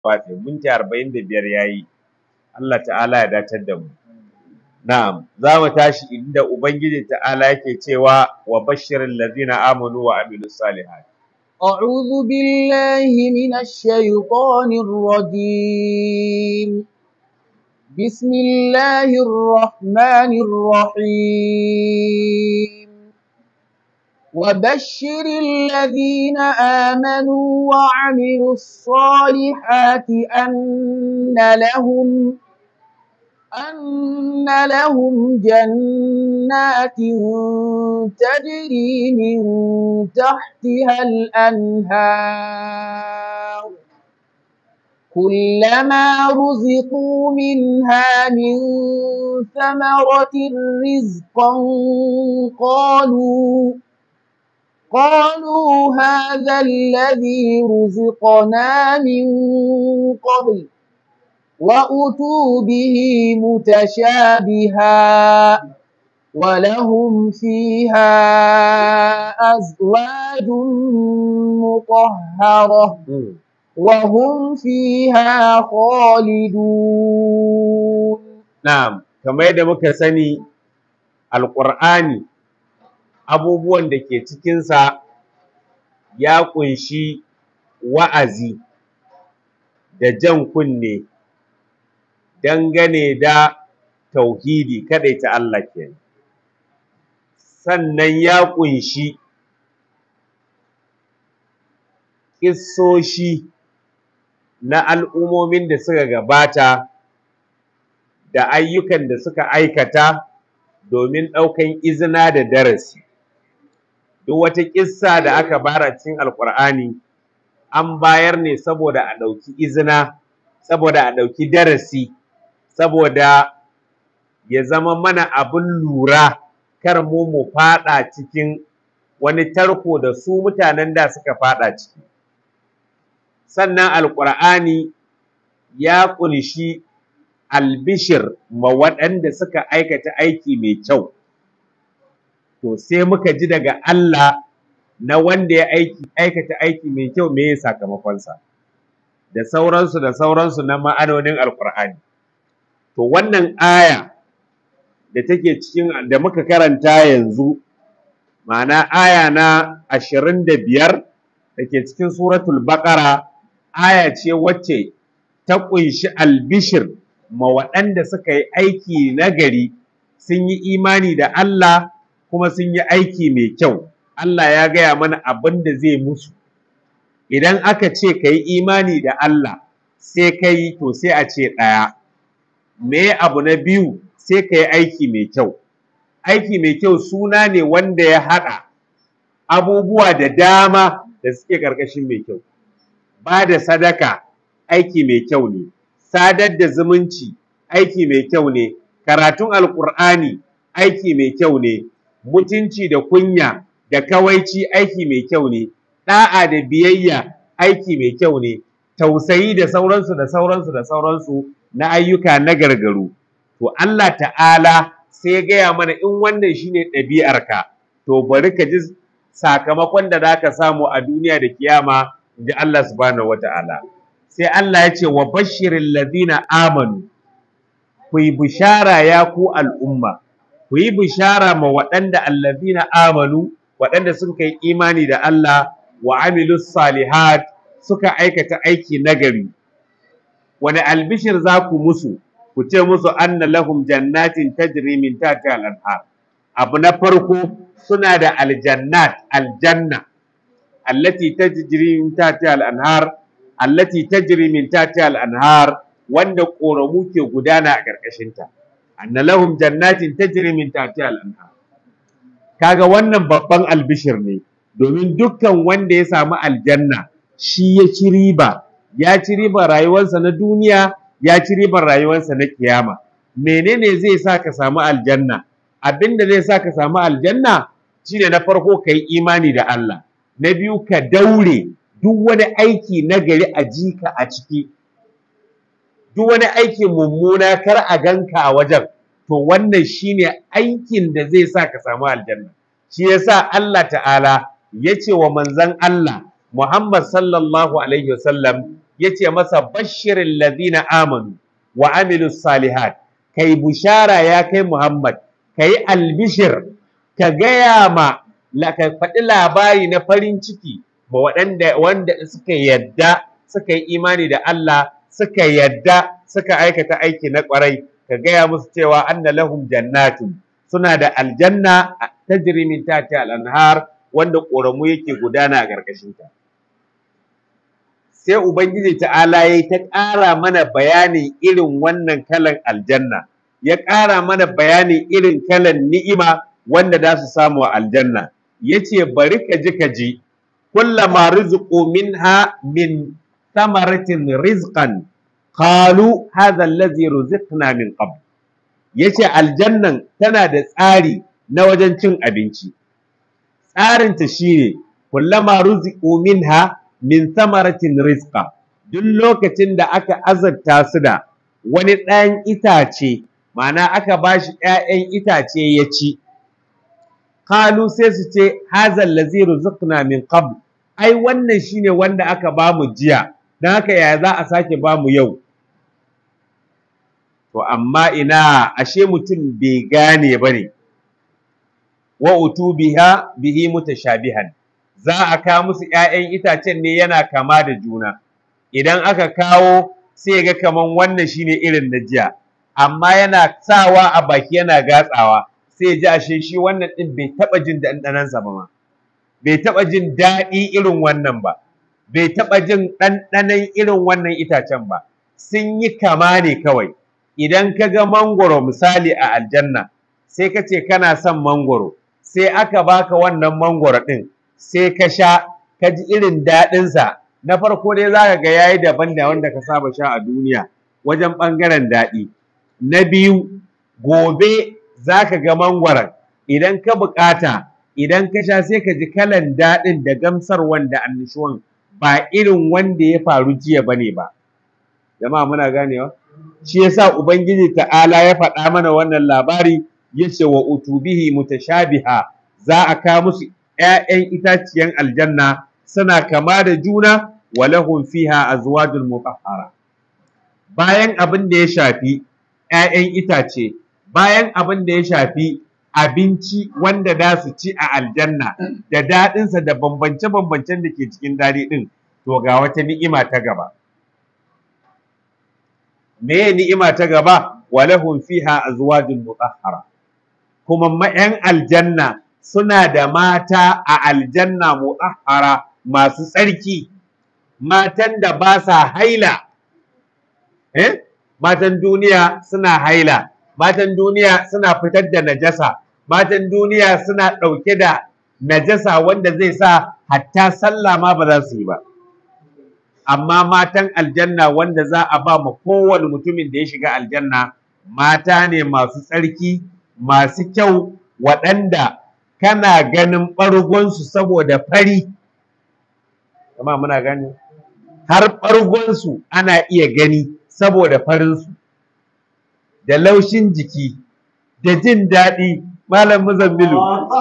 fatse minti arba'in da biyar ya yi Allah ta'ala ya datar da mu na'am za mu tashi inda ubangiji ta'ala yake cewa wa bashirin lazina amanu wa amilus salihat أعوذ بالله من الشيطان الرجيم بسم الله الرحمن الرحيم وبشر الذين آمنوا وعملوا الصالحات أن لهم أن لهم جنات تجري من تحتها الأنهار كلما رزقوا منها من ثمرة رزقا قالوا قالوا هذا الذي رزقنا من قبل وأتوا به متشابها ولهم فيها أزواج مطهرة وهم فيها خالدون na'am kamar yadda muka sani alƙur'ani abubuwan da ke cikinsa ya ƙunshi wa'azi da jan kunne dangane da tauhidi kaɗai ta Allah ke sannan ya ƙunshi ƙissoshi na al'ummomin da suka gabata da ayyukan da suka aikata domin ɗaukan izina da darasi duk wata ƙissa da aka bara cikin alƙur'ani an bayar ne saboda a ɗauki izina saboda a ɗauki darasi saboda ya zama mana abin lura kar mu mu faɗa cikin wani tarko da su mutanen da suka faɗa ciki sannan alƙur'ani ya ƙunshi albishir ma waɗanda suka aikata aiki mai kyau to sai muka ji daga Allah na wanda ya aiki aikata aiki mai kyau me ya sakamakonsa da sauransu da sauransu na ma'anonin alkur'ani to wannan aya da take cikin da muka karanta yanzu ma'ana aya na ashirin da biyar da ke cikin suratul baqara aya ce wacce ta ƙunshi albishir ma waɗanda suka yi aiki nagari sun yi imani da Allah kuma sun yi aiki mai kyau Allah ya gaya mana abin da zai musu idan aka ce ka yi imani da Allah sai ka yi to sai a ce ɗaya me abu na biyu sai ka yi aiki mai kyau aiki mai kyau suna ne wanda ya haɗa abubuwa da dama da suke ƙarƙashin mai kyau ba da sadaka aiki mai kyau ne sadar da zumunci aiki mai kyau ne karatun alkur'ani aiki mai kyau ne mutunci da kunya da kawaici aiki mai kyau ne da'a da biyayya aiki mai kyau ne tausayi da sauransu da sauransu da sauransu na ayyuka na gargaru to Allah ta'ala sai ya gaya mana in wannan shine ɗabi'arka to bari ka ji sakamakon da zaka samu a duniya da kiyama inji Allah subhanahu wata'ala sai Allah ya ce wa bashirin ladina amanu ku yi bishara ya ku al'umma ku yi bishara ma waɗanda allazina amanu waɗanda sun kai imani da Allah wa amilus salihat suka aikata aiki nagari wani albishir za ku musu ku ce musu anna lahum jannatin tajri min tahtiha al-anhar abu na farko suna da aljannat aljanna allati tajri min tahtiha al-anhar allati tajri min tahtiha al-anhar wanda koramu ke gudana a ƙarƙashinta anna lahum jannatin tajri min tahtiha al-anhar kaga wannan babban albishir ne domin dukkan wanda ya samu aljanna shi ya ci riba ya ci ribar rayuwarsa na duniya ya ci ribar rayuwarsa na kiyama menene zai sa ka samu aljanna abinda zai sa ka samu aljanna shine na farko ka yi imani da Allah na biyu ka daure duk wani aiki na gari a jika a ciki duk wani aiki mummuna kar a ganka a wajen to wannan shine aikin da zai sa ka samu aljanna shi yasa Allah ta'ala ya ce wa manzon Allah Muhammad sallallahu alaihi wasallam yace masa bashirin ladina amanu wa amilus salihat kai bushara ya kai Muhammad kai albishir ka gaya ma la ka faɗi labari na farin ciki ma waɗanda wanda suka yadda suka yi imani da Allah suka yadda suka aikata aiki na ƙwarai ka gaya musu cewa anna lahum jannatun suna da aljanna tajri min tahtiha al-anhar wanda ƙoramu yake gudana a ƙarƙashinta sai ubangiji ta'ala yayi ta ƙara mana bayanin irin wannan kalan aljanna ya ƙara mana bayanin irin kalan ni'ima wanda za su samu a aljanna yace bari ka ji ka ji kullama rizqu minha min thamaratin rizqan qalu hadha allazi ruziqna min qabl yace aljannan tana da tsari na wajen cin abinci tsarinta shine kullama ruziqu minha min thamaratin rizqa duk lokacin da aka azabta su da wani ɗayan itace ma'ana aka bashi ‘ya'yan itace ya ci kalu sai su ce hazal lazi ruziqna min qabl ai wannan shine wanda aka bamu jiya dan haka yaya za a sake bamu yau to amma ina ashe mutum bai gane bane wa utubiha bihi mutashabihan za a kawo musu ‘ya'yan itacen ne yana kama da juna idan aka kawo sai ga kaman wannan shine irin na jiya amma yana sawa a baki yana gatsawa sai ji ashe shi wannan ɗin bai taɓa jin ɗanɗanansa ba ma bai taɓa jin daɗi irin wannan ba bai taɓa jin ɗanɗanon irin wannan itacen ba sun yi kama ne kawai idan ka ga mangoro misali a aljanna sai ka ce kana son mangoro sai aka baka wannan mangoro ɗin sai ka sha ka ji irin daɗinsa na farko dai za ka ga yayi daban da wanda ka saba sha a duniya wajen ɓangaren daɗi na biyu gobe za ka ga mangwaron idan ka buƙata idan ka sha sai ka ji kalan daɗin da gamsar wanda annishuwan ba irin wanda ya faru jiya ba ne ba jama'a muna ganewa shi yasa ubangiji ta'ala ya faɗa mana wannan labari yace wa utubihi mutashabiha za a ka musu ‘ya'yan itaciyan aljanna suna kama da juna wa lahum fiha azwajul mutahhara bayan abin da ya shafi ‘ya'yan itace bayan abin da ya shafi abinci wanda za su ci a aljanna da daɗinsa da bambance-bambancen da ke cikin daɗi ɗin to ga wata ni'ima ta gaba me ni'ima ta gaba wa lahum fiha azwajul mutahhara kuma ma'yan aljanna suna da mata a aljanna mu'ahara masu tsarki matan da ba sa haila eh matan duniya suna haila matan duniya suna fitar da najasa matan duniya suna ɗauke da najasa wanda zai sa hatta sallah ma ba za su yi ba amma matan aljanna wanda za a ba ma kowane mutumin da ya shiga aljanna mata ne masu tsarki masu kyau waɗanda kana ganin ɓargonsu saboda fari amma muna gani har ɓargonsu ana iya gani saboda farinsu da laushin jiki da jin daɗi malam muzammilu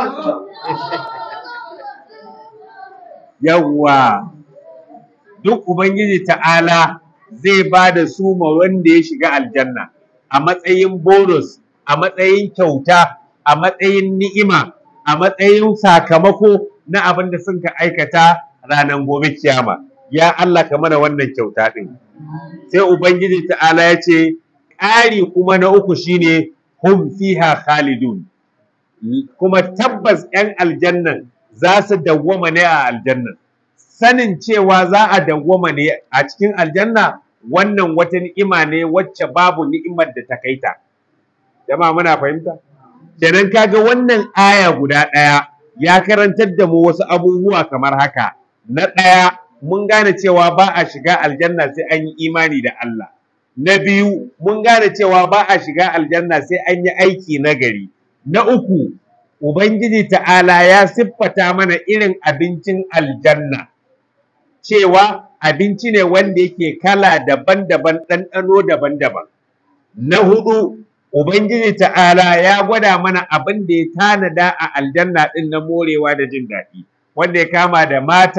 yawwa duk ubangiji ta'ala zai ba da su ma wanda ya shiga aljanna a matsayin bonus a matsayin kyauta a matsayin ni'ima a matsayin sakamako na abin da sun ka aikata ranar gobe kiyama ya Allah ka mana wannan kyauta ɗin sai ubangiji ta'ala ya ce ƙari kuma na uku shine hum fiha khalidun kuma tabbas 'yan aljannan za su dawwama ne a aljannan sanin cewa za a dawwama ne a cikin aljanna wannan wata ni'ima ne wacce babu ni'imar da ta kaita jama'a muna fahimta kenan kaga wannan aya guda ɗaya ya karantar da mu wasu abubuwa kamar haka na ɗaya mun gane cewa ba a shiga aljanna sai an yi imani da Allah na biyu mun gane cewa ba a shiga aljanna sai an yi aiki na gari na uku ubangiji ta'ala ya siffata mana irin abincin aljanna cewa abinci ne wanda yake kala daban-daban ɗanɗano daban-daban na hudu ubangiji ta'ala ya gwada mana abin da ya tanada a aljanna ɗin na morewa da jin daɗi wanda ya kama da mata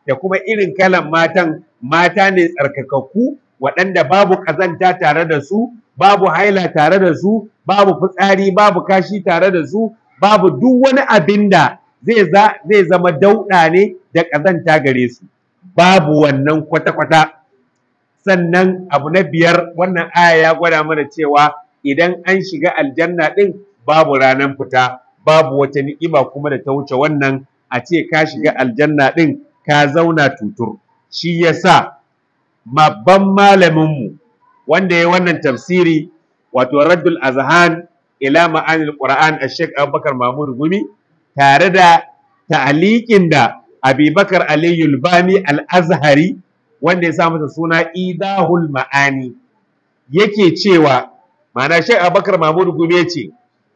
da kuma irin kalan matan mata ne tsarkakakku waɗanda babu ƙazanta tare da su babu haila tare da su babu fitsari babu kashi tare da su babu duk wani abin da zai zama dauɗa ne da ƙazanta gare su babu wannan kwata-kwata sannan abu na biyar wannan aya ya gwada mana cewa idan an shiga aljanna ɗin babu ranar fita babu wata ni'ima kuma da ta wuce wannan a ce ka shiga aljanna ɗin ka zauna tutur shi yasa babban malaminmu wanda ya wannan tafsiri wato raddul azhan ila ma'anil qur'an ash-shaykh abubakar mahmud gumi tare da ta'aliqin da abubakar aliyul bani al-azhari wanda ya sa masa suna idahul ma'ani yake cewa ma'ana shaykh abubakar mahmud gumi yace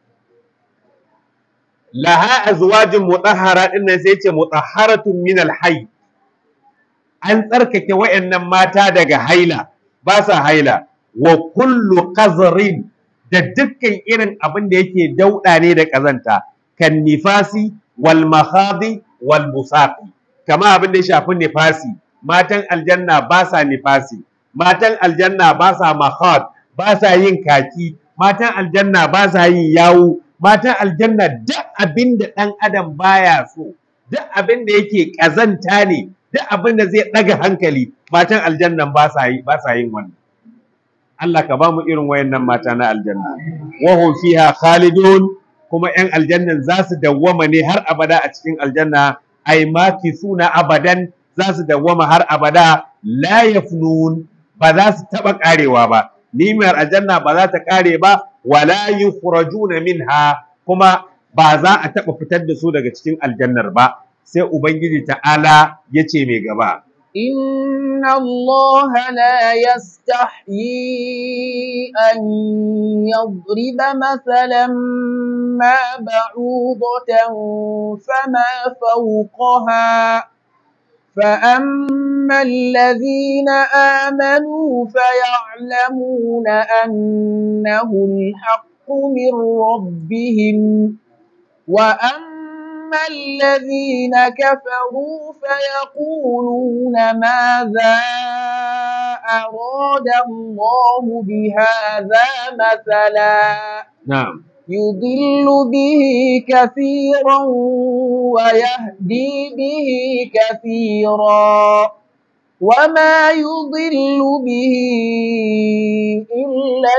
laha azwajin mutahhara din nan sai ce mutahharatun min al-hayy an tsarkake wayannan mata daga haila ba sa haila wa kullu qazrin da dukkan irin abin da yake dauda ne da kazanta kan nifasi wal mahadi wal musaqi kama abin da ya shafi nifasi matan aljanna ba sa nifasi matan aljanna ba sa mahad ba sa yin kaki matan aljanna ba sa yin yawu matan aljanna duk abin da ɗan adam baya so duk abin da yake ƙazanta ne duk abin da zai ɗaga hankali matan aljannan ba sa yi ba sa yin wannan Allah ka ba mu irin wayannan mata na aljanna wa hum fiha khalidun kuma ƴan aljannan za su dawwama ne har abada a cikin aljanna ai maki suna abadan za su dawwama har abada la yafnun ba za su taɓa ƙarewa ba nimar aljanna ba za ta ƙare ba wala yukhrajuna minha kuma ba za a taɓa fitar da su daga cikin aljannar ba sai ubangiji ta'ala ya ce mai gaba إن الله لا يستحيي أن يضرب مثلا ما بعوضة فما فوقها فأما الذين آمنوا فيعلمون أنه الحق من ربهم وأما الذين كفروا فيقولون ماذا أراد الله بهذا مثلا na'am يضل به كثيرا ويهدي به كثيرا وما يضل به إلا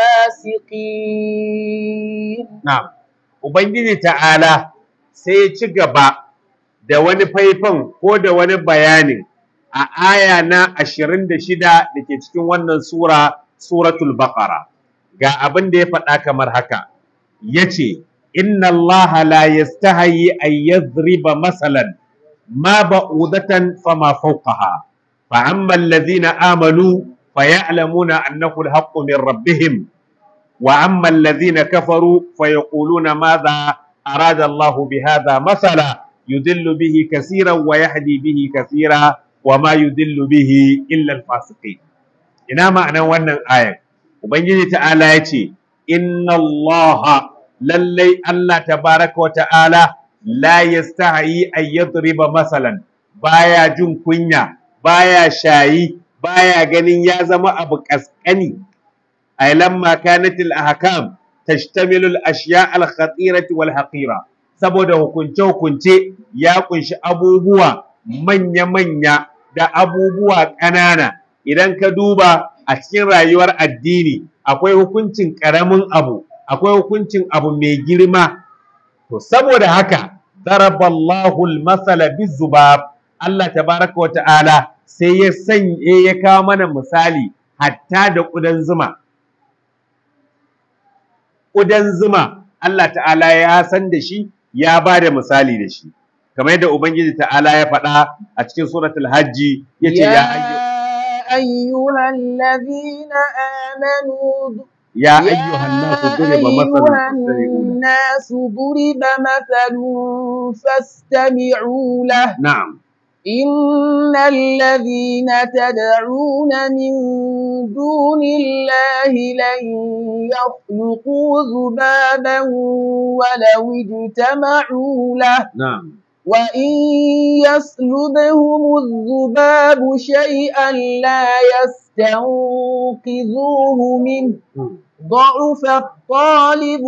الفاسقين na'am ubangiji ta'ala sai ya ci gaba da wani faifan ko da wani bayanin a aya na 26 da ke cikin wannan sura suratul baqara ga abin da ya faɗa kamar haka yace inna allaha la yastahi an yadhriba masalan ma ba'udatan fama fawqaha fa amma alladhina amanu fayalamuna annahu alhaqqu min rabbihim wa amma alladhina kafaru fayaquluna madha arada Allah bihadha masala yudillu bihi kaseeran wa yahdi bihi kaseera wa ma yudillu bihi illa alfasiqin ina ma'anan wannan ayar ubangiji ta'ala yace inna allaha lallai Allah tabaraka wa ta'ala la yastahi an yadriba masalan baya jin kunya baya shayi baya ganin ya zama abu kaskani ay lamma kanat al ahkam tashtamilu al ashya al khatirati wal haqira saboda hukunce hukunce ya kunshi abubuwa manya manya da abubuwa ƙanana idan ka duba a cikin rayuwar addini akwai hukuncin ƙaramin abu akwai hukuncin abu mai girma to saboda haka daraballahu al-masala bizubab Allah tabaraka wa ta'ala sai ya sanye ya kawo mana misali hatta da ƙudan zuma ƙudan zuma Allah ta'ala ya san da shi ya ba da misali da shi kamar yadda ubangiji ta'ala ya faɗa a cikin suratul hajji yace ya ayyu أيها الذين آمنوا يا أيها الناس ضرب مثل أيها فاستمعوا له. الناس ضرب مثل فاستمعوا له نعم إن الذين تدعون من دون الله لن يخلقوا ذبابا ولو اجتمعوا له نعم وإن يسلبهم الذباب شيئا لا يستنقذوه منه ضعف الطالب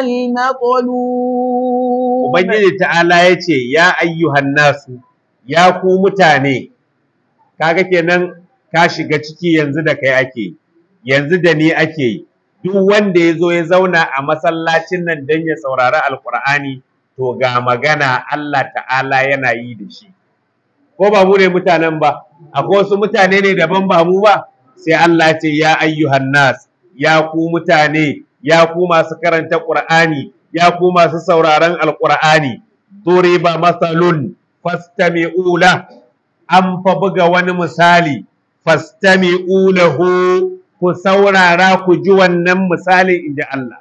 والمطلوب Ubangiji ta'ala ya ce, Ya ayyuhan nasu, ya ku mutane, kaga kenan ka shiga ciki yanzu da kai ake, yanzu da ni ake yi, duk wanda ya zo ya zauna a masallacin nan don ya saurari Alƙur'ani, to ga magana Allah ta'ala yana yi da shi. Ko ba mu ne mutanen ba, akwai wasu mutane ne daban ba mu ba, sai Allah ce, Ya ayyuhan nas, ya ku mutane, ya ku masu karanta Ƙur'ani, ya ku masu sauraron Alƙur'ani, duriba masalun fastami'u la an fa buga wani misali fastami'u lahu ku saurara ku ji wannan misalin inda Allah.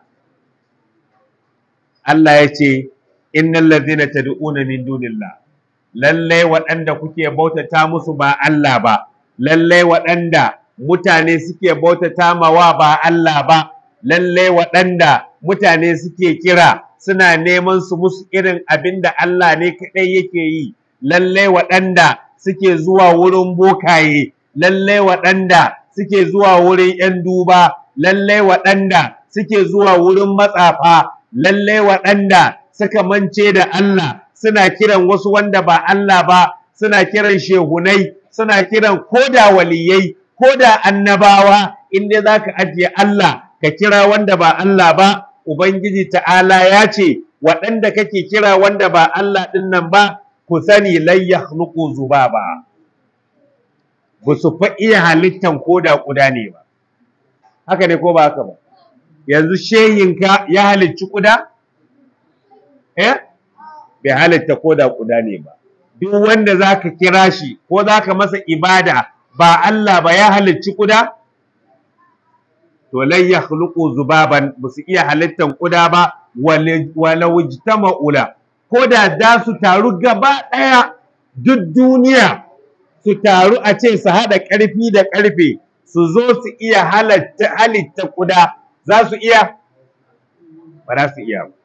Allah ya ce, Innal ladhina tad'una min dunillah lallai waɗanda kuke bautata musu ba Allah ba, lallai waɗanda mutane suke bautata mawa ba Allah ba, lallai waɗanda mutane suke kira suna neman su musu irin abin da Allah ne kaɗai yake yi, lallai waɗanda suke zuwa wurin bokaye, lallai waɗanda suke zuwa wurin ‘yan duba, lallai waɗanda suke zuwa wurin matsafa, lallai waɗanda suka mance da Allah suna kiran wasu wanda ba Allah ba, suna kiran shehunai, suna kiran koda waliyai, koda annabawa, inda za ka ajiye Allah ka kira wanda ba Allah ba, Ubangiji ta'ala ya ce, waɗanda kake kira wanda ba Allah ɗin nan ba, ku sani layya nuku zuba ba. Ba su fa iya halittan ko da ƙuda ne ba. Haka ne ko ba haka ba? Yanzu shehinka ya halicci ƙuda? Eh? Bai halitta ko da ƙuda ne ba. Duk wanda za ka kira shi ko za ka masa ibada ba Allah ba ya halicci ƙuda? to lan yakhluqu zubaban ba su iya halittan kuda ba wala wujtama'ula ko da za su taru gaba ɗaya duk duniya su taru a ce su haɗa ƙarfi da ƙarfe su zo su iya halatta halitta kuda za su iya ba za su iya ba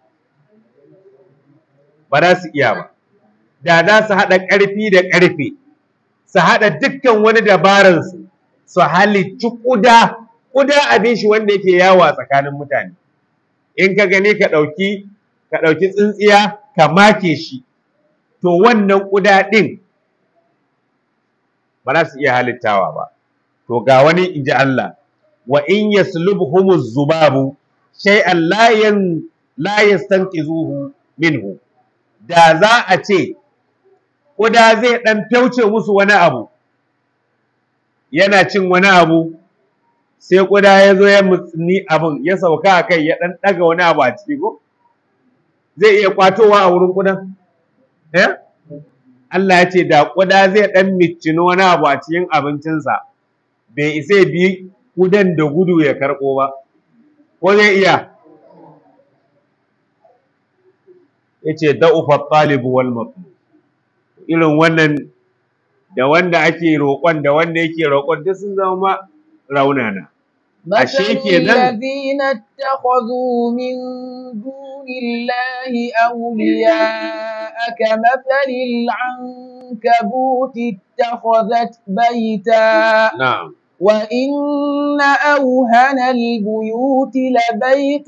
ba za su iya ba da za su haɗa ƙarfi da ƙarfe su haɗa dukkan wani dabaransu su halicci kuda kuda abin shi wanda yake yawo a tsakanin mutane in ka gani ka ɗauki ka ɗauki tsintsiya ka make shi to wannan kuda ɗin ba za su iya halittawa ba to ga wani in ji Allah wa in yaslubhumu zubabu shay'an la yan la yastanqizuhu minhu da za a ce kuda zai ɗan fyauce musu wani abu yana cin wani abu sai ƙuda ya zo ya mutsini abin ya sauka a kai ya ɗan ɗaga wani abu a ciki ko zai iya kwatowa a wurin ƙudan eh Allah ya ce da ƙuda zai ɗan miccino wani abu a cikin abincinsa bai isa bi ƙudan da gudu ya karɓo ba ko zai iya ya ce da'ufa ɗalibu wal matlu irin wannan da wanda ake roƙon da wanda yake roƙon duk sun zama raunana مثل ashe kenan الذين اتخذوا من دون الله أولياء كمثل العنكبوت اتخذت بيتا na'am وإن أوهن البيوت لبيت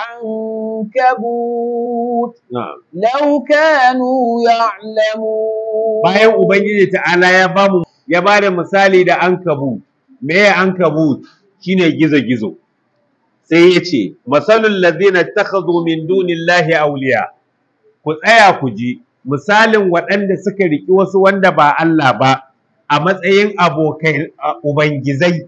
العنكبوت na'am لو كانوا يعلمون bayan ubangiji ta'ala ya ba mu ya ba da misali da ankabut me ya ankabut shine gizo-gizo sai ya ce masalul ladina takhadhu min dunillahi awliya ku tsaya ku ji misalin waɗanda suka riki wasu wanda ba Allah ba a matsayin abokai a ubangizai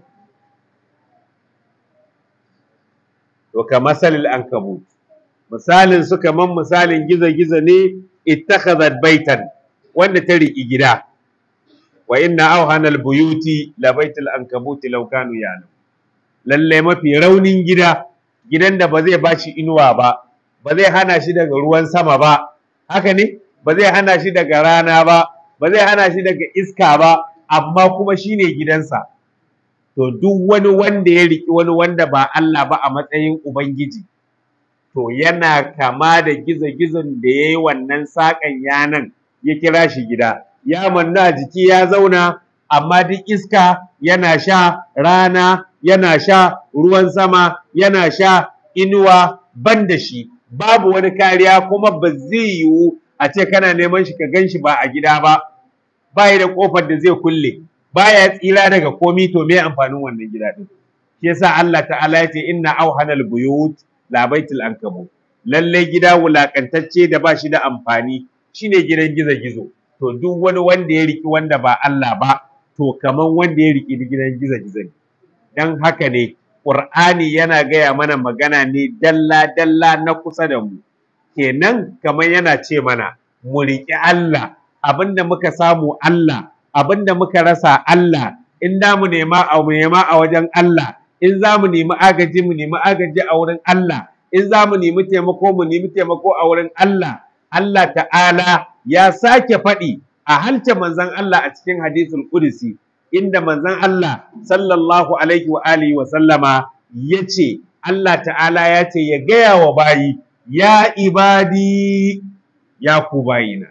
to ka masalil ankabut misalin su kaman misalin gizo-gizo ne ittakhadhat baitan wanda ta riki gida wa inna awhanal buyuti la baitul ankabuti law kanu ya'lamun lalle mafi raunin gida gidan da ba zai bashi inuwa ba ba zai hana shi daga ruwan sama ba haka ne ba zai hana shi daga rana ba ba zai hana shi daga iska ba amma kuma shine gidansa to duk wani wanda ya riki wani wanda ba Allah ba a matsayin ubangiji to yana kama da gizo-gizon da ya yi wannan saƙan yanan ya kira shi gida ya manna jiki ya zauna amma duk iska yana sha rana yana sha ruwan sama yana sha inuwa ban da shi babu wani kariya kuma ba zai yiwu a ce kana neman shi ka gan shi ba a gida ba ba da kofar da zai kulle baya tsira daga komi to me amfanin wannan gida din shi yasa Allah ta'ala ya ce inna auhanal buyut la baitul ankabut lalle gida wulakantacce da ba shi da amfani shine gidan gizo-gizo to duk wani wanda ya riki wanda ba Allah ba to kaman wanda ya riki gidan gizo-gizo ne dan haka ne Qur'ani yana gaya mana magana ne dalla-dalla na kusa da mu kenan kamar yana ce mana mu riƙi Allah abinda muka samu Allah abinda muka rasa Allah in da mu nema a mu nema a wajen Allah in za mu nemi agaji mu nemi agaji a wurin Allah in za mu nemi taimako mu nemi taimako a wurin Allah Allah ta'ala ya sake faɗi a halce manzon Allah a cikin hadisul qudsi inda manzon Allah sallallahu alaihi wa alihi wa sallama yace Allah ta'ala ya ce ya gaya wa bayi ya ibadi ya ku bayina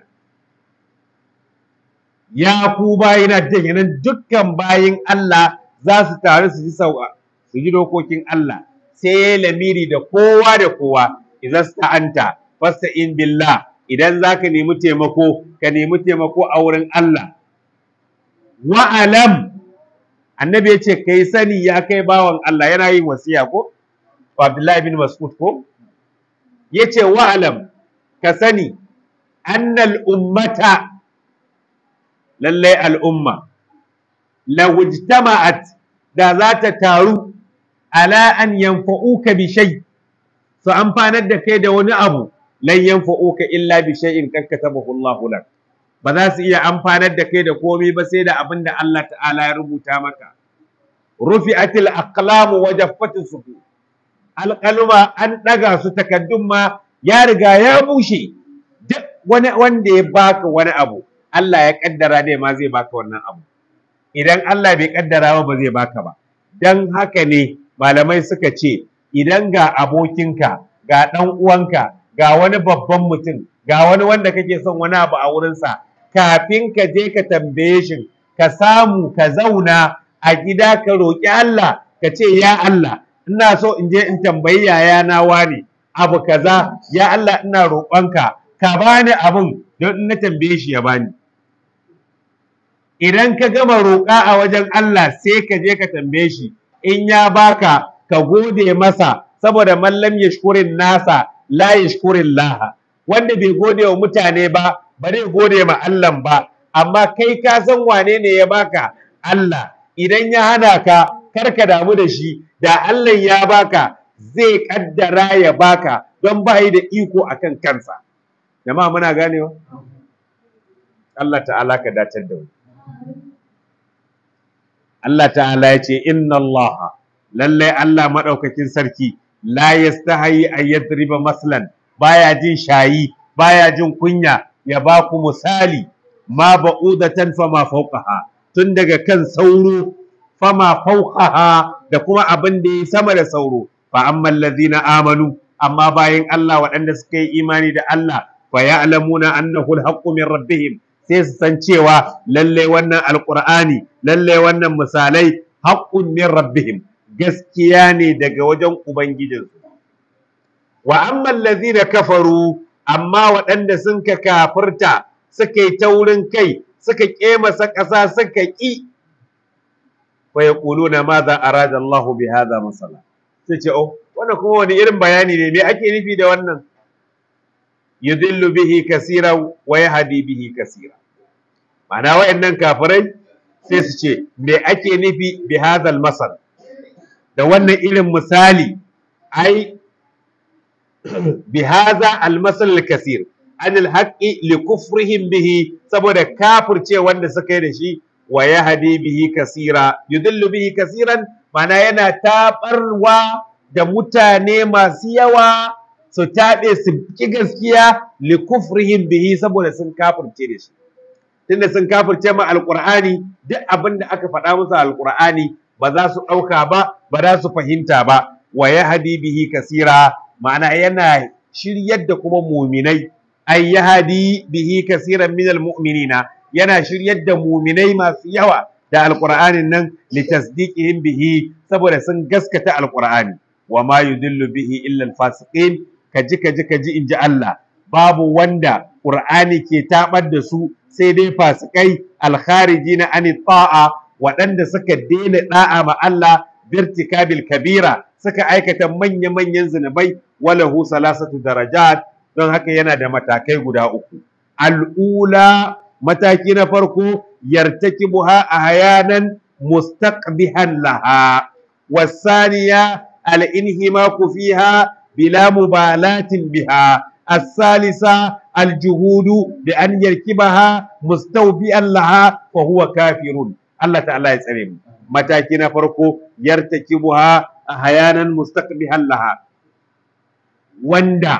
ya ku bayina kenan dukkan bayin Allah za su taru su ji sau'a su ji dokokin Allah sai ya lamiri da kowa da kowa idan sta'anta fasta'in billah idan zaka nemi taimako ka nemi taimako a wurin Allah wa'alam annabi ya ce kai sani ya kai bawan Allah yana yin wasiya ko Abdullahi bin Mas'ud ko yace wa'alam ka sani annal ummata lallai al'umma lawujtama'at da za ta taru ala an yanfa'uka bi shay su amfanar da kai da wani abu lan yanfa'uka illa bi shay'in kad katabahu Allahu lak ba za su iya amfanar da kai da komai ba sai da abin da Allah ta'ala ya rubuta maka rufi'atil aqlamu wa jaffatis sufu alqaluma an daga su takaddun ma ya riga ya bushe duk wani wanda ya baka wani abu Allah ya kaddara dai ma zai baka wannan abu idan Allah bai kaddara ba ba zai baka ba dan haka ne malamai suka ce idan ga abokinka ga dan uwanka ga wani babban mutum ga wani wanda kake son wani abu a wurinsa kafin ka je ka tambaye shi ka samu ka zauna a gida ka roƙi Allah ka ce ya Allah ina so in je in tambayi yayana wani abu kaza ya Allah ina roƙonka ka bani abun don in na tambaye shi ya bani idan ka gama roƙa a wajen Allah sai ka je ka tambaye shi in ya baka ka gode masa saboda mallam yashkurin nasa la yashkurin laha wanda bai gode wa mutane ba ba zai gode ma Allah ba amma kai ka san wane ne ya baka Allah idan ya hana ka kar ka damu da shi da Allah ya baka zai kaddara ya baka don ba da iko akan kansa jama'a muna ganewa Allah ta'ala ka dacar da mu Allah ta'ala ya ce inna Allah lallai Allah madaukakin sarki la yastahi an yadriba maslan baya jin shayi baya jin kunya ya ba ku misali ma ba'udatan fama fawqaha tun daga kan sauro fama fawqaha da kuma abin da ya sama da sauro fa ammal ladina amanu amma bayan Allah waɗanda suka yi imani da Allah fa ya'lamuna annahu al min rabbihim sai su san cewa lalle wannan alqur'ani lalle wannan misalai haqqun min rabbihim gaskiya ne daga wajen ubangijinsu wa amma allazina kafaru amma waɗanda sun ka kafirta suka yi taurin kai suka kemasa ƙasa suka ƙi fa yaquluna madha arada Allah bi hadha masala sai ce oh wannan kuma wani irin bayani ne me ake nufi da wannan yudillu bihi kasira wa yahdi bihi kasira ma'ana wayannan kafirai sai su ce me ake nufi bi hadha masal da wannan irin misali ai bi hadha al-masal al-kasir an al-haqqi li kufrihim bihi saboda kafirce wanda suka yi da shi wa yahdi bihi kasira yudillu bihi kasiran mana yana tabarwa da mutane masu yawa su taɓe su ki gaskiya li kufrihim bihi saboda sun kafirce da shi tunda sun kafirce ma alqur'ani duk abin da aka faɗa musu alqur'ani ba za su ɗauka ba ba za su fahimta ba wa yahdi bihi kasira ma'ana yana shiryar da kuma muminai ay yahdi bihi kaseeran minal mu'minina yana shiryar da muminai masu yawa da alqur'anin nan litasdiqihim bihi saboda sun gaskata alqur'ani wa ma yudillu bihi illa alfasiqin kaji kaji kaji inji Allah babu wanda qur'ani ke tabar da su sai dai fasikai alkharijina ani ta'a waɗanda suka daina da'a ma Allah birtikabil kabira suka aikata manya-manyan zinubai walahu salasatu darajat don haka yana da matakai guda uku al'ula mataki na farko yartakibuha ahyanan mustaqbihan laha wasaniya al-inhimaku fiha bila mubalatin biha الثالثة الجهود بأن يركبها مستوفيا لها فهو كافر الله تعالى يسلم متاكين فرقو يرتكبها أحيانا مستقبها لها وندا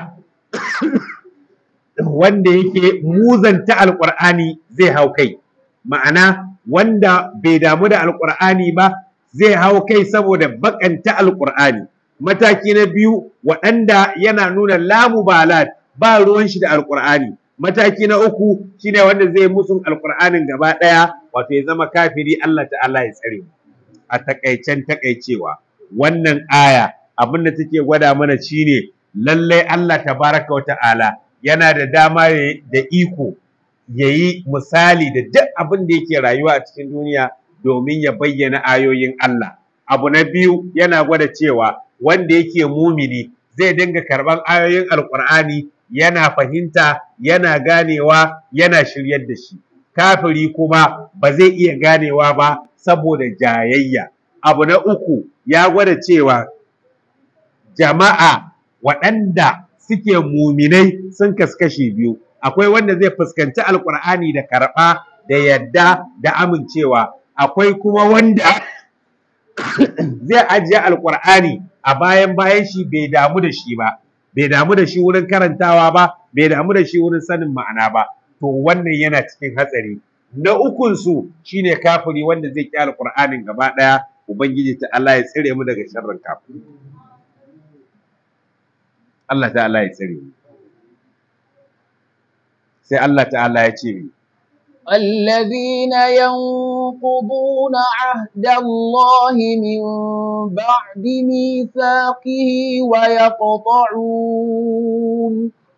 wanda yake muzanta alƙur'ani zai hau kai ma'ana wanda bai damu da alƙur'ani ba zai hau kai saboda bakanta alƙur'ani mataki na biyu waɗanda yana nuna lamu balat ba ruwan shi da alƙur'ani mataki na uku shine wanda zai musun alƙur'anin gaba ɗaya wato ya zama kafiri Allah ta'ala ya tsare mu a takaicen takaicewa wannan aya abin da take gwada mana shine lallai Allah tabaraka wa ta'ala yana da dama da iko ya yi misali da duk abin da yake rayuwa a cikin duniya domin ya bayyana ayoyin Allah abu na biyu yana gwada cewa wanda yake mumini zai dinga karban ayoyin alkur'ani yana fahimta yana ganewa yana shiryar da shi kafiri kuma ba zai iya ganewa ba saboda jayayya abu na uku ya gwada cewa jama'a waɗanda suke muminai sun kaskashe biyu akwai wanda zai fuskanci alkur'ani da karɓa da yadda da amincewa akwai kuma wanda zai ajiye alkur'ani a bayan bayan shi bai damu da shi ba bai damu da shi wurin karantawa ba bai damu da shi wurin sanin ma'ana ba to wannan yana cikin hatsari na ukun su shine kafiri wanda zai ki alkur'anin gaba daya ubangiji ta Allah ya tsire mu daga sharrin kafiri Allah ta'ala ya tsire mu sai Allah ta'ala ya ce mi الذين ينقضون عهد الله من بعد ميثاقه ويقطعون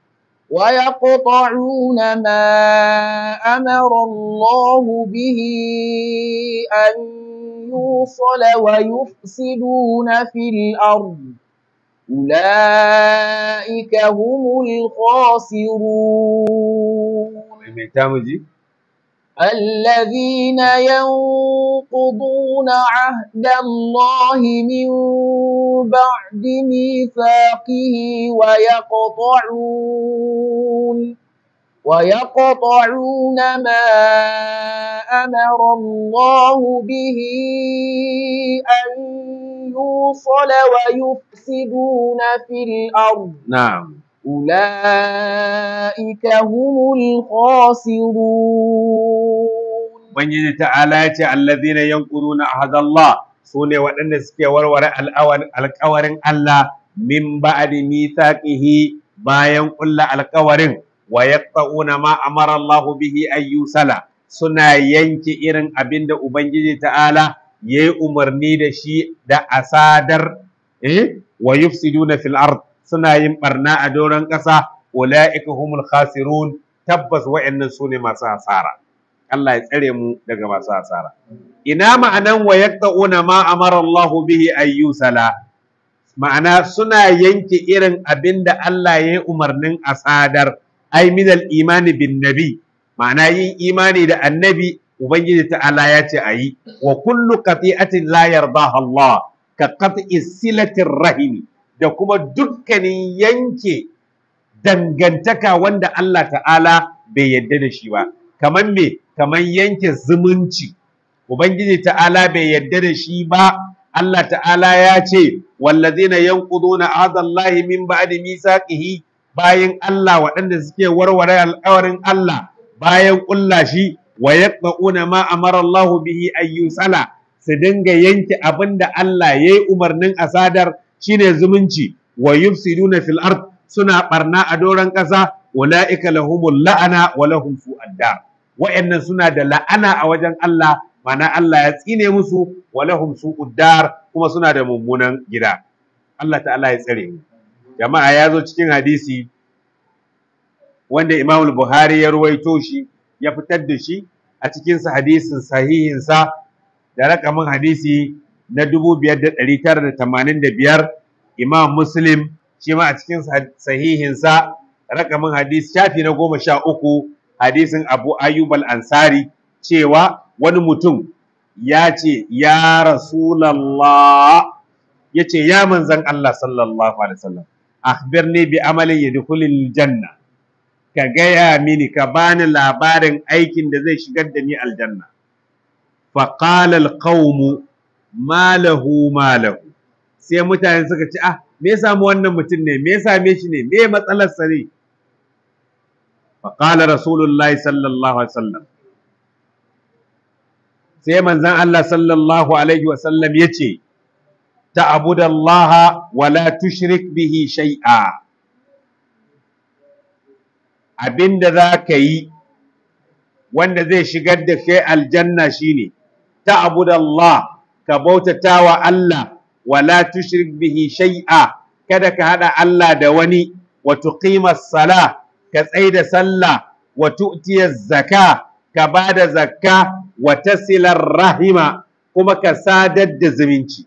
ويقطعون ما أمر الله به أن يوصل ويفسدون في الأرض أولئك هم الخاسرون الذين ينقضون عهد الله من بعد ميثاقه ويقطعون ويقطعون ما أمر الله به أن يوصل ويفسدون في الأرض na'am أولئك هم الخاسرون Ubangiji ta'ala ya ce allazina yanquduna ahadallah sune waɗanda suke warware alƙawarin Allah min ba'di mithaqihi bayan ƙulla alƙawarin wa yaqta'una ma amara Allah bihi ay yusala suna yanke irin abin da Ubangiji ta'ala yayi umarni da shi da asadar eh wa yufsiduna fil ard suna yin barna a doron ƙasa ulaika humul khasirun tabbas wa'annan sune masu hasara Allah ya tsare mu daga masu hasara. Ina ma'anan wa yaqta'una ma amara Allah bihi ayyusala ma'ana suna yanke irin abin da Allah ya yi umarnin asadar ai minal imani bin nabi ma'ana yin imani da annabi ubangiji ta'ala ya ce ayi wa kullu qati'atin la yardaha Allah ka qat'i silatir rahimi da kuma dukkanin yanke dangantaka wanda Allah ta'ala bai yadda da shi ba kamar me kamar yanke zumunci ubangiji ta'ala bai yadda da shi ba Allah ta'ala ya ce wallazina yanquduna ahdallahi min ba'di misaqihi bayan Allah waɗanda suke warware alƙawarin Allah bayan ƙulla shi wa yaqta'una ma amara Allah bihi ayyusala su dinga yanke abinda Allah yayi umarnin asadar shine zumunci wa yufsiduna fil ard suna barna a doron ƙasa ulaika lahumul la'ana wa lahum su'ad dar wa'annan suna da la'ana a wajen Allah mana Allah ya tsine musu wa lahum su'ud dar kuma suna da mummunan gida Allah ta'ala ya tsare mu jama'a ya zo cikin hadisi wanda Imam Buhari ya ruwaito shi ya fitar da shi a cikin sa hadisin sahihin sa da rakamin hadisi na 5985 Imam Muslim shi ma a cikin sahihin sa rakamin hadisi shafi na goma sha uku hadisin Abu Ayyub al-Ansari cewa wani mutum ya ce ya Rasulallah ya ce ya manzan Allah sallallahu alaihi wasallam akhbirni bi amalin yadkhulul janna ka gaya mini ka bani labarin aikin da zai shigar da ni aljanna fa qala alqawm ma lahu ma lahu sai mutane suka ce ah me ya samu wannan mutum ne me ya same shi ne me matsalar sa ne fa qala rasulullahi sallallahu alaihi wasallam sai manzon Allah sallallahu alaihi wasallam yace ta'budallaha wa la tushrik bihi shay'a abinda za ka yi wanda zai shigar da kai aljanna shine ta'budallah ka bautata wa Allah wa la tushrik bihi shay'a kada ka hada Allah da wani wa tuqimas sala ka tsaida sallah wa tu'tiyaz zaka ka bada zakka wa tasilar rahima kuma ka sadar da zumunci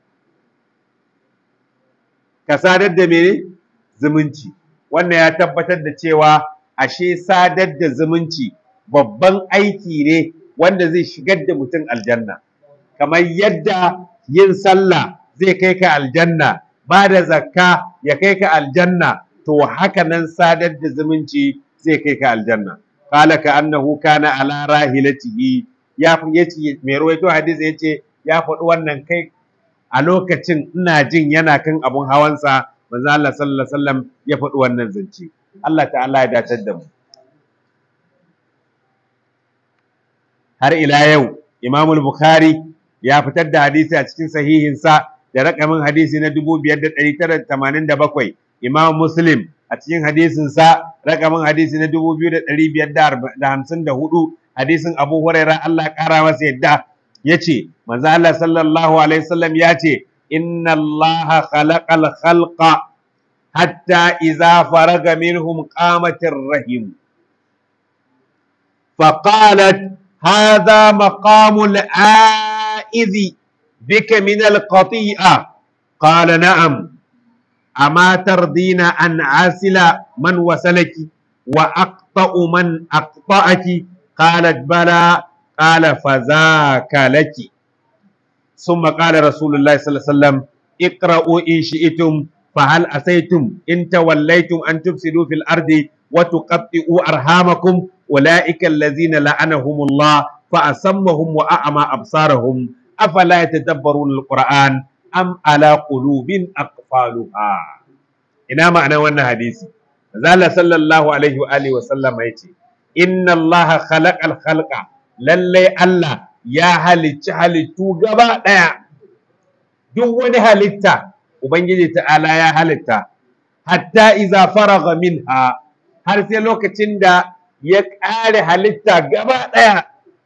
ka sadar da mene zumunci wannan ya tabbatar da cewa ashe sadar da zumunci babban aiki ne wanda zai shigar da mutum aljanna kamar yadda yin sallah zai kai ka aljanna ba da zakka ya kai ka aljanna to haka nan sadar da zumunci zai kai ka aljanna qala ka annahu kana ala rahilatihi ya yace mai rawaito hadisi yace ya faɗi wannan kai a lokacin ina jin yana kan abun hawansa manzo Allah sallallahu alaihi wasallam ya faɗi wannan zance Allah ta'ala ya datar da mu har ila yau Imam Bukhari ya fitar da hadisi a cikin sahihinsa da rakamin hadisi na 5987 Imam Muslim a cikin hadisinsa rakamin hadisi na 2554 hadisin Abu Huraira Allah ƙara masa yadda yace manzo Allah sallallahu alaihi wasallam yace inna Allah khalaqal khalqa hatta idza faraga minhum qamatir rahim فقالت هذا مقام العائذ بك من القطيئة قال نعم أما ترضين أن عاسل من وسلك وأقطأ من أقطأك قالت بلى قال فذاك لك ثم قال رسول الله صلى الله عليه وسلم اقرأوا إن شئتم فهل أسيتم إن توليتم أن تفسدوا في الأرض وتقطئوا أرحامكم أولئك الذين لعنهم الله فأسمهم وأعمى أبصارهم أفلا يتدبرون القرآن أم على قلوب أقفالها إنا معنى وانا حديثي زال صلى الله عليه وآله وسلم يتي إن الله خلق الخلق للي الله يا halicci halittu gaba ɗaya duk wani halitta Ubangiji ta'ala ya halitta hatta iza faraga minha har sai lokacin da ya ƙare halitta gaba ɗaya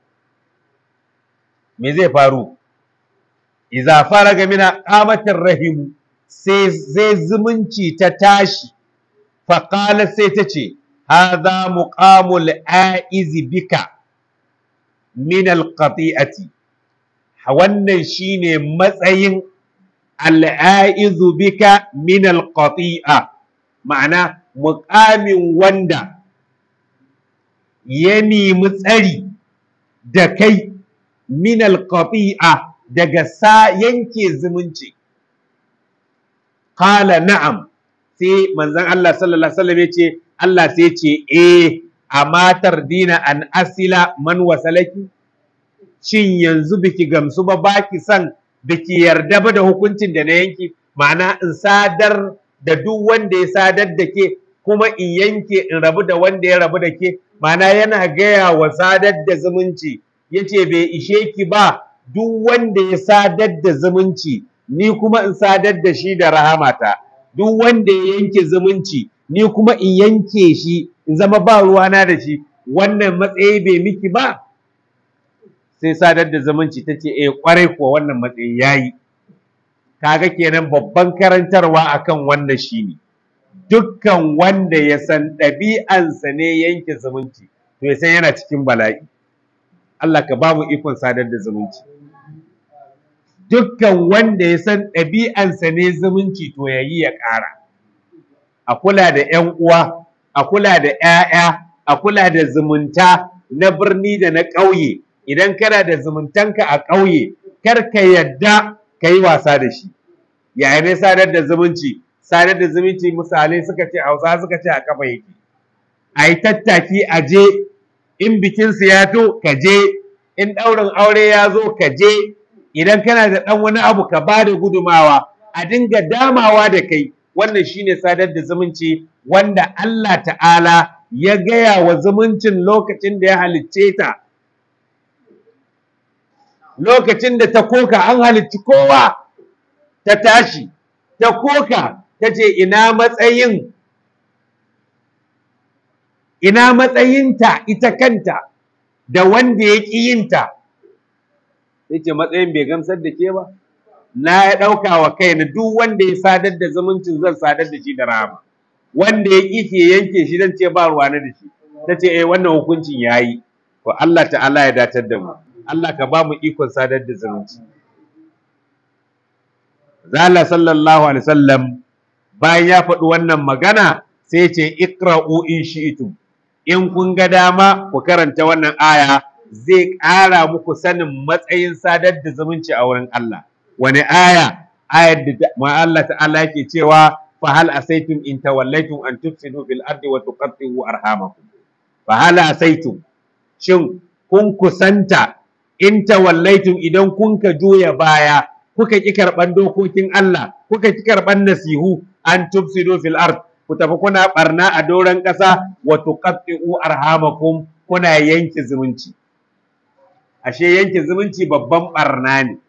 me zai faru iza faraga mina qamatir rahim sai zai zumunci ta tashi faqala sai ta ce hadha muqamul aizi bika min alqati'ati wannan shine matsayin al'aizu bika min alqati'a ma'ana muƙamin wanda ya nemi tsari da kai min alqati'a daga sa yanke zumunci qala na'am sai manzon Allah sallallahu alaihi wasallam yace Allah sai ce eh amma tardina an asila man wasalaki shin yanzu biki gamsu ba baki san biki yarda ba da hukuncin da na yanki ma'ana in sadar da duk wanda ya sadar da ke kuma in yanke in rabu da wanda ya rabu da ke ma'ana yana gaya wa sadar da zumunci yace bai ishe ki ba duk wanda ya sadar da zumunci ni kuma in sadar da shi da rahamata duk wanda ya yanke zumunci ni kuma in yanke shi in zama ba ruwana da shi wannan matsayi bai miki ba sai sadar da zumunci ta ce eh kwarai kuwa wannan matsayi yayi kaga kenan babban karantarwa akan wannan shine dukkan wanda ya san ɗabi'ansa ne yanke zumunci to ya san yana cikin bala'i Allah ka ba mu ikon sadar da zumunci dukkan wanda ya san ɗabi'ansa ne zumunci to ya yi ya ƙara a kula da 'yan uwa a kula da 'ya'ya a kula da zumunta na birni da na ƙauye idan kana da zumuntanka a ƙauye kar ka yadda ka yi wasa da shi yaya ne sadar da zumunci sadar da zumunci misalai suka ce hausa suka ce a kafa yake a yi tattaki a je in bikinsu ya to ka je in ɗaurin aure ya zo ka je idan kana da ɗan wani abu ka ba da gudumawa a dinga damawa da kai wannan shine sadar da zumunci wanda Allah ta'ala ya gaya wa zumuncin lokacin da ya halicce ta lokacin da ta koka an halicci kowa ta tashi ta koka ta ce ina matsayin ina matsayinta ita kanta da wanda ya ƙi yinta sai ce matsayin bai gamsar da ke ba na ya ɗauka wa kaina duk wanda ya sadar da zumuncin zan sadar da shi da rama wanda ya ƙi ke yanke shi zan ce ba ruwa na da shi ta ce eh wannan hukuncin ya yi to Allah ta'ala ya datar da mu Allah ka ba mu ikon sadar da zumunci Zala sallallahu alaihi wasallam bayan ya faɗi wannan magana sai ce iqra'u in shi'tum in kun ga dama ku karanta wannan aya zai ƙara muku sanin matsayin sadar da zumunci a wurin Allah wani aya ayar da ma Allah ta'ala yake cewa fa hal asaitum in tawallaitum an tufsidu fil ardi wa tuqatti'u arhamakum fa hal asaitum shin kun kusanta in tawallaitum idan kun ka juya baya kuka ki karban dokokin Allah kuka ki karban nasihu an tufsidu fil ard ku tafi kuna barna a doron ƙasa wa tuqatti'u arhamakum kuna yanke zumunci ashe yanke zumunci babban barna ne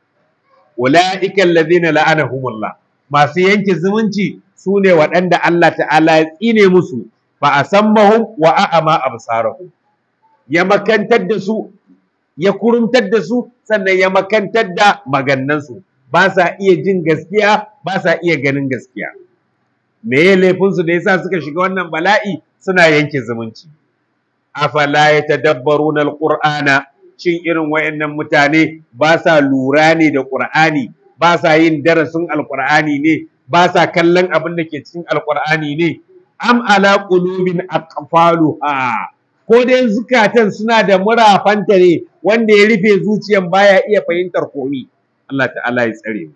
ulaika alladhina la'anahumullah masu yanke zumunci su ne waɗanda Allah ta'ala ya tsine musu fa asammahum wa a'ama absarahum ya makantar da su ya kurumtar da su sannan ya makantar da magannansu ba sa iya jin gaskiya ba sa iya ganin gaskiya me ya laifinsu da yasa suka shiga wannan bala'i suna yanke zumunci afala yatadabbaruna alqur'ana shin irin wayannan mutane ba sa lura ne da qur'ani ba sa yin darasin alqur'ani ne ba sa kallon abin da ke cikin alqur'ani ne am ala qulubin aqfaluha ko dai zukatan suna da murafanta ne wanda ya rufe zuciyan baya iya fahimtar komi Allah ta'ala ya tsare mu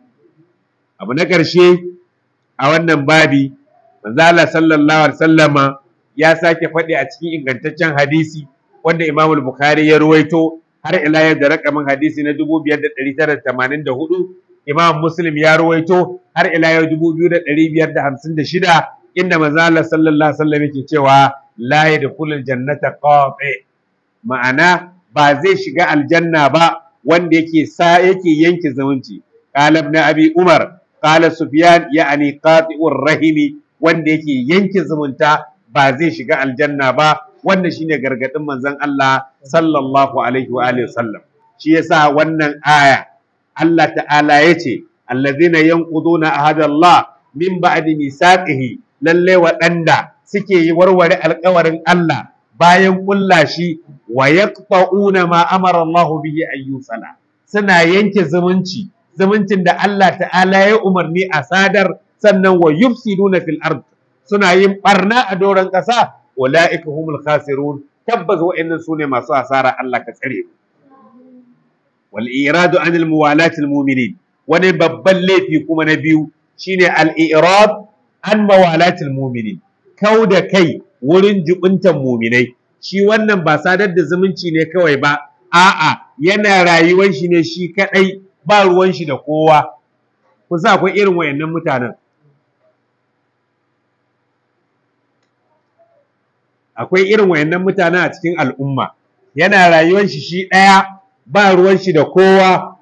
abu na ƙarshe a wannan babi manzo Allah sallallahu alaihi wasallama ya sake faɗi a cikin ingantaccen hadisi wanda Imam Bukhari ya ruwaito har ila yau da rakamin hadisi na 5984 Imam Muslim ya ruwaito har ila yau 2556 inda manzo Allah sallallahu alaihi wasallam yake cewa la yadkhulul jannata qati ma'ana ba zai shiga aljanna ba wanda yake sa yake yanke zumunci qala ibn abi umar qala sufyan ya'ni qati'ur rahimi wanda yake yanke zumunta ba zai shiga aljanna ba wannan shine gargadin manzon Allah sallallahu alaihi wa alihi wasallam shi yasa wannan aya Allah ta'ala yace allazina yanquduna ahadallah min ba'di misaqihi lalle waɗanda suke yi warware alkawarin Allah bayan kulla shi wa yaqta'una ma amara Allah bihi an yusala suna yanke zumunci zumuncin da Allah ta'ala ya umarni a sadar sannan wa yufsiduna fil ard suna yin barna a doron ƙasa ulaika humul khasirun tabbas wa'annan sune masu asara Allah ka tsare wal iradu anil muwalatil mu'minin wani babban laifi kuma na biyu shine al irad an mawalatil mu'minin kau da kai wurin jubuntan muminai shi wannan ba sadar da zumunci ne kawai ba a'a yana rayuwar shi ne shi kadai ba ruwan shi da kowa ku sa akwai irin wayannan mutanen akwai irin wayannan mutanen a cikin al'umma yana rayuwar shi shi daya ba ruwan shi da kowa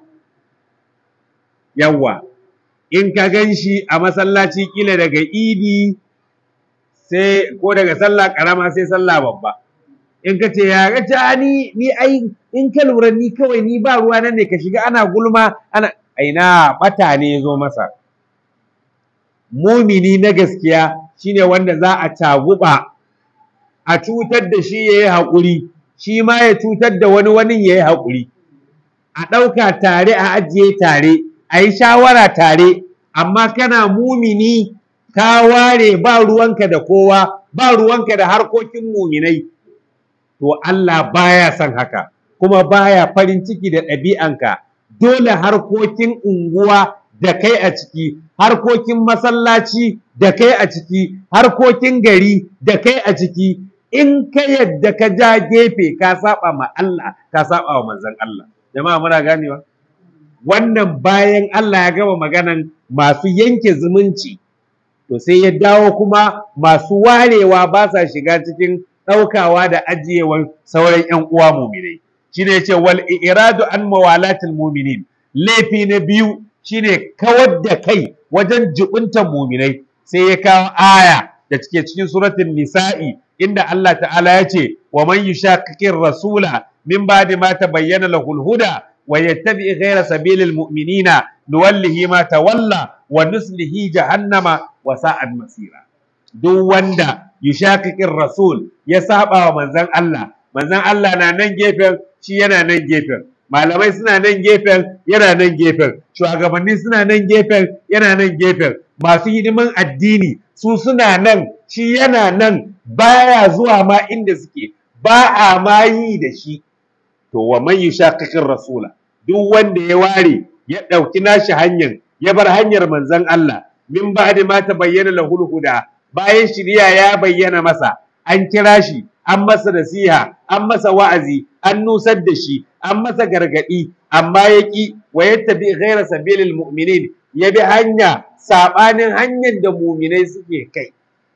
yawwa in ka gan shi a masallaci kila daga idi sai ko daga sallah karama sai sallah babba in ka ce ya ga ni ni ai in ka lura ni kawai ni ba ruwa nan ne ka shiga ana gulma ana aina bata ne ya zo masa mumini na gaskiya shine wanda za a taguba a cutar da shi yayi haƙuri shi ma ya cutar da wani wani yayi haƙuri a ɗauka tare a ajiye tare a yi shawara tare amma kana mumini ka ware ba ruwanka da kowa ba ruwanka da harkokin muminai to Allah baya son haka kuma baya farin ciki da ɗabi'anka dole harkokin unguwa da kai a ciki harkokin masallaci da kai a ciki harkokin gari da kai a ciki in ka yadda ka ja gefe ka saba ma Allah ka saba wa manzon Allah jama'a muna ganewa wannan bayan Allah ya gama maganan masu yanke zumunci to sai ya dawo kuma masu warewa ba sa shiga cikin ɗaukawa da ajiyewan sauran ‘yan uwa muminai shine yace wal iradu an mawalatil muminin laifi na biyu shine kawar da kai wajen jubuntan muminai sai ya kawo aya da cike cikin suratul nisa'i inda Allah ta'ala ya ce wa man yushaqiqir rasula min ba'di ma tabayyana lahul huda wa yattabi ghayra sabilil mu'minina nuwallihi ma tawalla wa nuslihi jahannama wa sa'at masira duk wanda yushaqiqir rasul ya saba wa manzon Allah manzon Allah na nan gefen shi yana nan gefen malamai suna nan gefen yana nan gefen shugabanni suna nan gefen yana nan gefen masu hidiman addini su suna nan shi yana nan baya zuwa ma inda suke ba a ma yi da shi to wa man yushaqiqir rasula duk wanda ya ware ya dauki nashi hanyar ya bar hanyar manzon Allah min ba'di ma tabayyana lahul huda bayan shiriya ya bayyana masa an kira shi an masa nasiha an masa wa'azi an nusar da shi an masa gargadi amma ya ki wa yattabi ghayra sabilil mu'minin ya bi hanya sabanin hanyar da mu'minai suke kai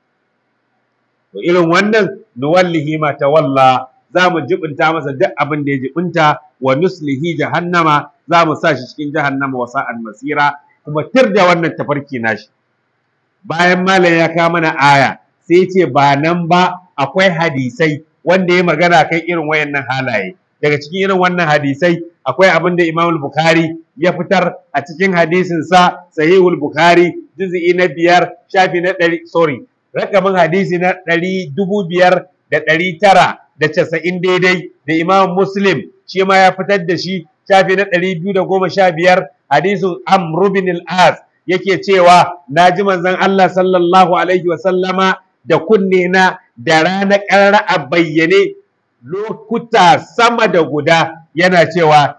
to irin wannan nuwallihi ma tawalla za mu jibinta masa duk abin da ya jibinta wa nuslihi jahannama za mu sa shi cikin jahannama wa sa'an masira kuma tir da wannan tafarki nashi bayan malam ya kawo mana aya sai ce ba nan ba akwai hadisai wanda ya magana kan irin wayannan halaye daga cikin irin wannan hadisai akwai abin da Imam Bukhari ya fitar a cikin hadisin sa Sahihul Bukhari juz'i na biyar shafi na ɗari sorry rakamin hadisi na ɗari dubu biyar da ɗari tara da casa'in daidai da Imam Muslim shi ma ya fitar da shi shafi na ɗari biyu da goma sha biyar hadisin Amr bin al-As yake cewa na ji manzon Allah sallallahu alaihi wa sallama da kunne na da rana ƙarara a bayyane lokuta sama da guda yana cewa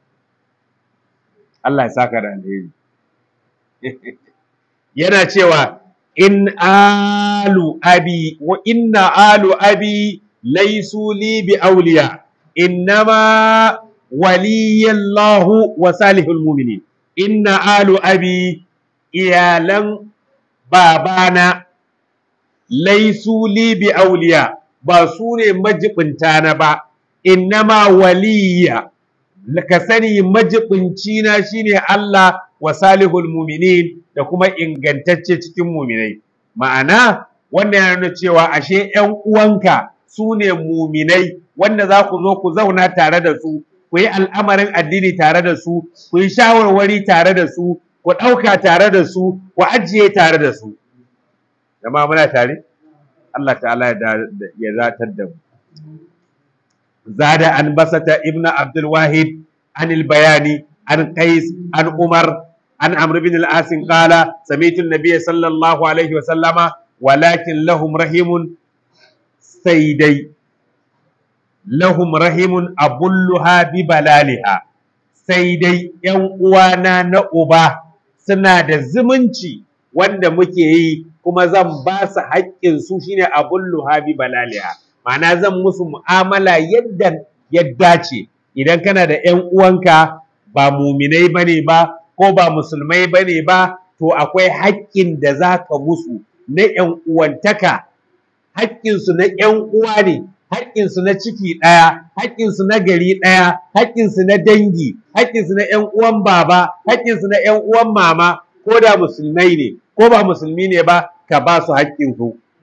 Allah ya saka da alheri yana cewa in alu abi wa inna alu abi laisu li bi awliya innama waliyallahu wa salihul mu'minin inna alu abi iyalan babana laisu li bi auliya ba su ne majibinta na ba innama waliya ka sani majibinci na shine Allah wa salihul muminin da kuma ingantacce cikin muminai ma'ana wannan yana nuna cewa ashe ƴan uwanka su ne muminai wanda za ku zo ku zauna tare da su ku yi al'amarin addini tare da su ku yi shawarwari tare da su ku ɗauka tare da su ku ajiye tare da su jama'a muna tare Allah ta'ala ya zatar da mu zada an basata ibn abdul wahid an bayani an qais an umar an amr bin al-as qala sami'tu an-nabiy sallallahu alaihi wa sallama walakin lahum rahimun saydai lahum rahimun abulluha bi balaliha sai dai ‘yan uwana na uba suna da zumunci wanda muke yi kuma zan ba su haƙƙinsu shine abun luhabi balaliha ma'ana zan musu mu'amala yadda ya dace idan kana da ‘yan uwanka ba muminai bane ba ko ba musulmai bane ba to akwai haƙƙin da za ka musu na ‘yan uwantaka haƙƙinsu na ‘yan uwa ne haƙƙinsu na ciki ɗaya, haƙƙinsu na gari ɗaya, haƙƙinsu na dangi, haƙƙinsu na ‘yan uwan baba, haƙƙinsu na ‘yan uwan mama, ko da musulmai ne, ko ba musulmi ne ba, ka ba su haƙƙinsu.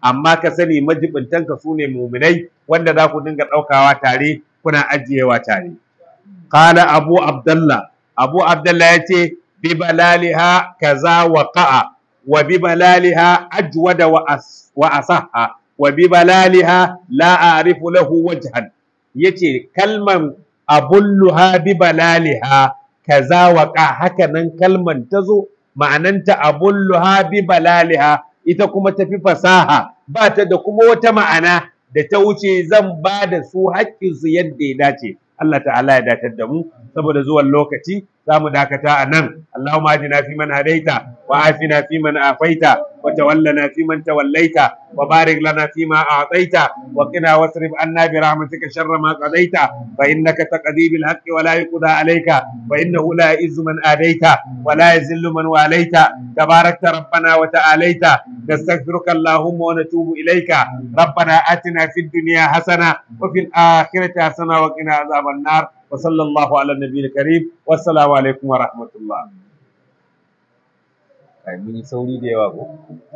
amma ka sani majibintanka su ne muminai wanda za ku dinga ɗaukawa tare kuna ajiyewa tare qala abu abdullah abu abdullah ya ce bi balaliha kaza wa qa'a wa bi balaliha ajwada wa as wa asahha wa bi balaliha la a'rifu lahu wajhan yace kalman abulluha bi balaliha kaza wa qa haka nan kalman tazo ma'ananta abulluha bi balaliha ita kuma tafi fasaha ba ta da kuma wata ma'ana da ta wuce zan ba da su haƙƙinsu yadda ya dace Allah ta'ala ya datar da mu saboda zuwan lokaci za mu dakata a nan Allahumma ajina fi man hadaita wa afina fi man afaita wa tawallana fi man tawallaita wa barik lana fi ma a'taita wa qina wasrif anna bi rahmatika sharra ma qadaita fa innaka taqdi bil haqqi wa la yuqda alayka wa innahu la ya'izzu man adaita wa la yazillu man walaita tabarakta rabbana wa ta'alaita نستغفرك اللهم ونتوب إليك ربنا آتنا في الدنيا حسنة وفي الآخرة حسنة وقنا عذاب النار وصلى الله على النبي الكريم والسلام عليكم ورحمة الله.